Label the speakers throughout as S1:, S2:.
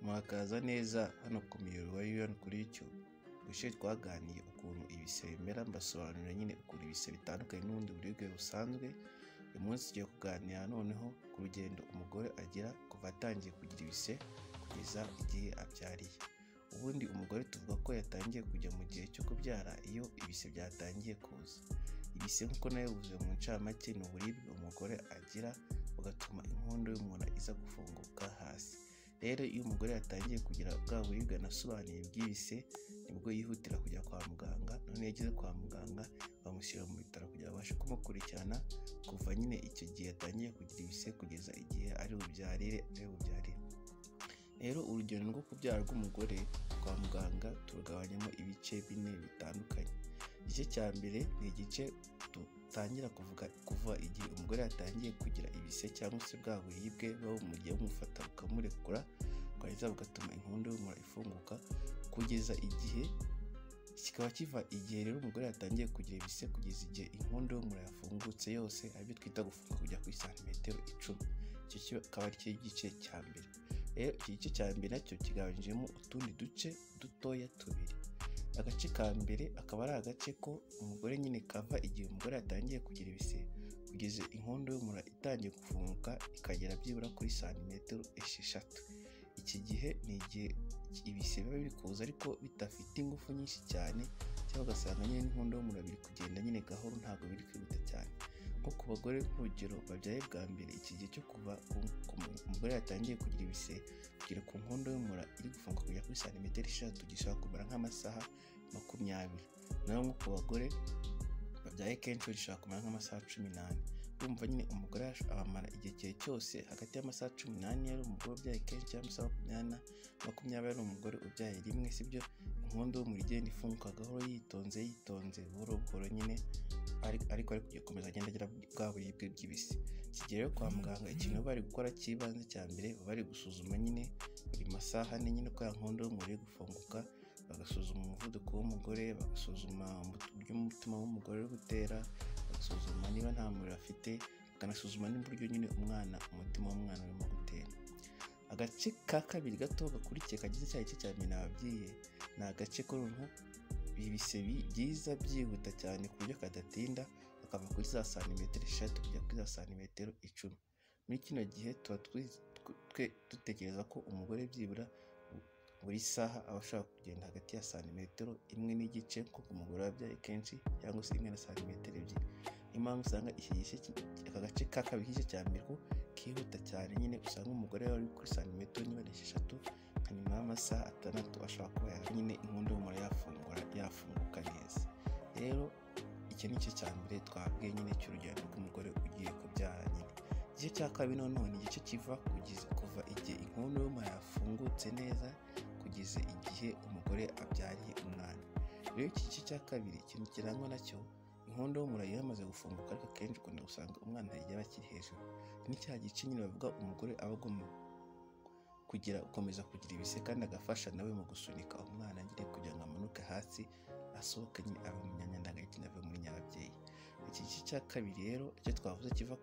S1: Murakaza neza hano ku muyoboro wa UR kuri YouTube. Ubushize twaganiriye ukuntu ibise bimera mbasobanurira nyine ukuntu ibise bitandukanye n'ubundi buribwe busanzwe, uyu munsi tugiye kuganira noneho ku rugendo umugore agira kuva atangiye kugira ibise kugeza igihe abyariye. Ubundi umugore tuvuga ko yatangiye kujya mu gihe cyo kubyara iyo ibise byatangiye kuza. Ibise nk'uko nabivuze mu ncamake ni uburibwe umugore agira bugatuma inkondo y'umura iza gufunguka hasi. Rero iyo umugore yatangiye kugira bwa buribwe nasobanuye bw'ibise nibwo yihutira kujya kwa muganga, none iyo ageze kwa muganga bamushyira mu bitaro kugira babashe kumukurikirana kuva nyine icyo gihe yatangiye kugira ibise kugeza igihe ari bubyarire ari bubyarire. Rero urugendo rwo kubyara rw'umugore kwa muganga turugabanyamo ibice bine bitandukanye. Igice cya mbere ni igice dutangira kuvuga kuva igihe umugore yatangiye kugira ibise cyangwa se bwa buribwe buba bumugiye bumufata bukamurekura, bwarangiza bugatuma inkondo y'umura ifunguka kugeza igihe, kikaba kiva igihe rero umugore yatangiye kugira ibise kugeza igihe inkondo y'umura yafungutse yose aribyo twita gufunga kujya kuri santimetero icumi. Icyo kikaba ari cyo gice cya mbere. Rero iki gice cya mbere nacyo kigabanyijemo utundi duce dutoya tubiri. Agace ka mbere akaba ari agace ko umugore nyine kava igihe umugore yatangiye kugira ibise kugeza inkondo y'umura itangiye gufunguka ikagera byibura kuri santimetero esheshatu. Iki gihe ni igihe ibise biba biri kuza ariko bidafite ingufu nyinshi cyane cyangwa ugasanga nyine n'inkondo y'umura biri kugenda nyine gahoro ntabwo biri kwihuta cyane. Nko ku bagore nk'urugero babyaye bwa mbere iki gihe cyo kuva umugore yatangiye kugira ibise kugera ku nkondo y'umura iri gufunguka kujya kuri santimetero esheshatu gishobora kumara nk'amasaha makumyabiri. Naho nko ku bagore babyaye kenshi gishobora kumara nk'amasaha cumi n'ane. Urumva nyine umugore amara igihe cyose hagati y'amasaha cumi n'ane ari umugore ubyaye kenshi cyangwa amasaha makumyabiri na makumyabiri ari umugore ubyaye rimwe sibyo, inkondo y'umura igenda ifunguka gahoro yitonze yitonze buhoro buhoro nyine ariko ari gukomeza agenda agira bwa buribwe bw'ibise. Iki gihe rero kwa muganga ikintu bari gukora cy'ibanze cya mbere bari gusuzuma nyine buri masaha ane nyine uko ya nkondo y'umura iri gufunguka, bagasuzuma umuvuduko w'umugore, bagasuzuma uburyo umutima w'umugore uri gutera, bagasuzuma niba nta muriro afite, bakanasuzuma n'uburyo nyine umwana umutima w'umwana urimo gutera. Agace ka kabiri gato gakurikiye kagize cya gice cya mbere nababwiye ni agace ko noneho ibise byiza byihuta cyane ku buryo kadatinda bakava kuri za santimetero eshatu kujya kuri za santimetero icumi. Muri kino gihe tuba dutekereza ko umugore byibura buri saha aba ashobora kugenda hagati ya santimetero imwe n'igice kuko umugore wabyaye kenshi cyangwa se imwe na santimetero ebyiri. Niyo mpamvu usanga iki gice aka gace ka kabiri k'igice cya mbere ko kihuta cyane nyine usanga umugore yaba ari kuri santimetero niba esheshatu nka nyuma y'amasaha atandatu ashobora kuba yari nyine inkondo y'umura yafungura yafunguka neza. Rero iki ni cyo cya mbere twabwiye nyine cy'urugendo rw'umugore ugiye kubyara nyine. Igice cya kabiri noneho ni igice kiva kuva igihe inkondo y'umura yafungutse neza kugeza igihe umugore abyariye umwana. Rero iki gice cya kabiri ikintu kirangwa nacyo inkondo y'umura iyo yamaze gufunguka ariko akenshi ukunda gusanga umwana yaba akiri hejuru. Iki ni cya gice nyine bavuga umugore aba agomba kugira gukomeza kugira ibise kandi agafasha nawe mu gusunika umwana nyine kugira ngo amanuke hasi asohoke nyine ave mu myanya ndangagitsina ave muri nyababyeyi. Iki gice cya kabiri rero icyo twavuze kiva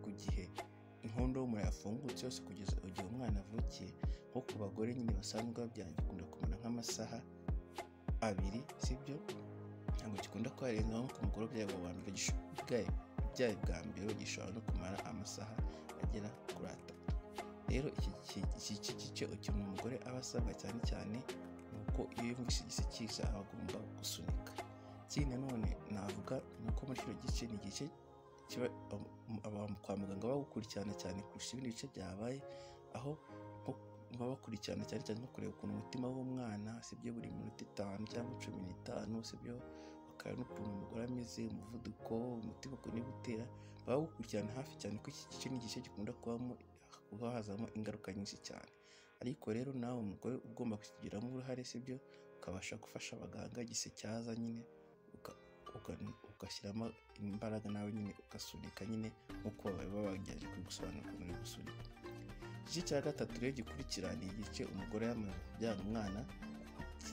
S1: ku gihe inkondo y'umura yafungutse yose kugeza igihe umwana avukiye nko ku bagore nyine basanzwe babyara gikunda kumara nk'amasaha abiri sibyo, ntabwo gikunda kuharenzaho nko ku mugore ubyaye wa mbere ubyaye bwa mbere gishobora no kumara amasaha agera kuri atatu. Rero iki gice ukintu umugore aba asabwa cyane cyane ni uko iyo yumvise igise kiza aba agomba gusunika. Ikindi nanone navuga ni uko muri kino gice ni igice kwa muganga bagukurikirana cyane kurusha ibindi bice byabaye, aho baba bakurikirana cyane cyane nko kureba ukuntu umutima w'umwana sibyo buri minota itanu cyangwa cumi n'itanu sibyo, bakareba n'ukuntu umugore ameze, umuvuduko, umutima ukuntu uri gutera, baba bagukurikirana hafi cyane kuko iki gice ni igice gikunda kubamo kuba hazamo ingaruka nyinshi cyane. Ariko rero nawe umugore uba ugomba kukigiramo uruhare sibyo, ukabasha gufasha abaganga igise cyaza nyine ugashyiramo imbaraga nawe nyine ugasunika nyine nk'uko baba bagerageje kugusobanurira ukuntu uri gusunika. Igice cya gatatu rero gikurikira ni igice umugore yamaze kubyara umwana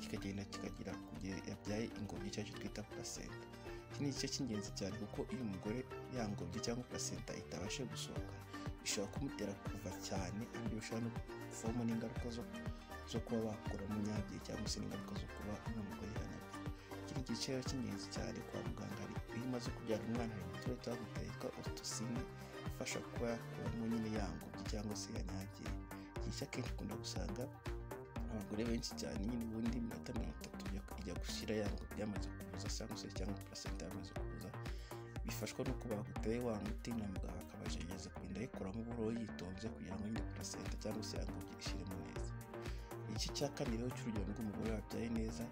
S1: kikagenda kikagera ku gihe yabyaye ingobyi cyangwa twita placenta. Iki ni igice cy'ingenzi cyane kuko iyo umugore ya ngobyi cyangwa placenta itabashe gusohoka bishobora kumutera kuva cyane kandi bishobora no kuvamo n'ingaruka zo zo kuba bakuramo imyabye cyangwa se n'ingaruka zo kuba n'umugore yanapfa iki ni igiciro cy'ingenzi cyane kwa muganga hari iyo umaze kubyara umwana hari igiciro cyaguta yitwa otosine ifasha kuba yakuramo nyine yangobye cyangwa se yanyagiye iki ngiki akenshi ukunda gusanga abagore benshi cyane nyine ubundi iminota mirongo itatu ijya gushyira yangobye yamaze kuza cyangwa se cyangwa placenta yamaze kuza bifashwa nuko baguteye wa muti na muganga akabajegereza kugenda ayikuramo uburoho yitonze kugira ngo nyine placenta cyangwa se yangobye ishyiremo neza igice cya kabiri rero cy'urugendo rw'umugore wabyaye neza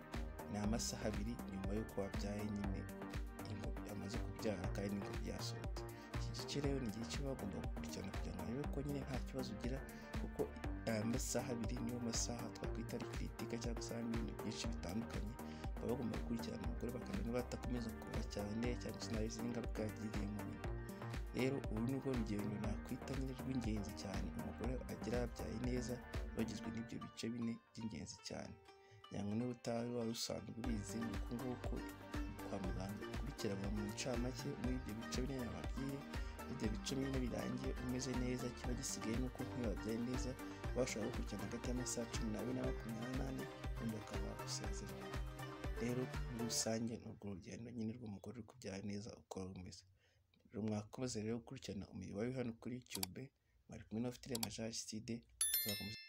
S1: ni amasaha abiri nyuma y'uko wabyaye nyine ingobyi amaze kubyara kandi n'ingobyi yasohotse iki gice rero ni igihe kiba bagomba gukurikirana kugira ngo barebe ko nyine nta kibazo ugira kuko aya masaha abiri niyo masaha twakwita ari kritika cyangwa se harimo ibintu byinshi bitandukanye baba bagomba gukurikirana umugore bakamenya niba atakomeza kuba cyane cyangwa se nabi izindi ngaruka yagiriye mu nda rero ubu ni bwo rugero nakwita nyine rw'ingenzi cyane umugore agira yabyaye neza bagizwe n'ibyo bice bine by'ingenzi cyane yanywa niba utari wari usanzwe ubizi ni uku nguku kwa muganga ukurikiranwa mu ncamake muri ibyo bice bine yababwiye ibyo bice bine birangiye umeze neza kiba gisigaye nuko nk'iyo wabyaye neza bashobora gukurikirana hagati y'amasaha cumi n'abiri na makumyabiri n'ane ubundi bakaba bagusezerera rero muri rusange ni urwo rugendo nyine rw'umugore uri kubyara neza uko rumeze rero mwakoze rero gukurikirana umubiri wawe hano kuri cube mwari kumwe n'abafite majaliside tuzakomeza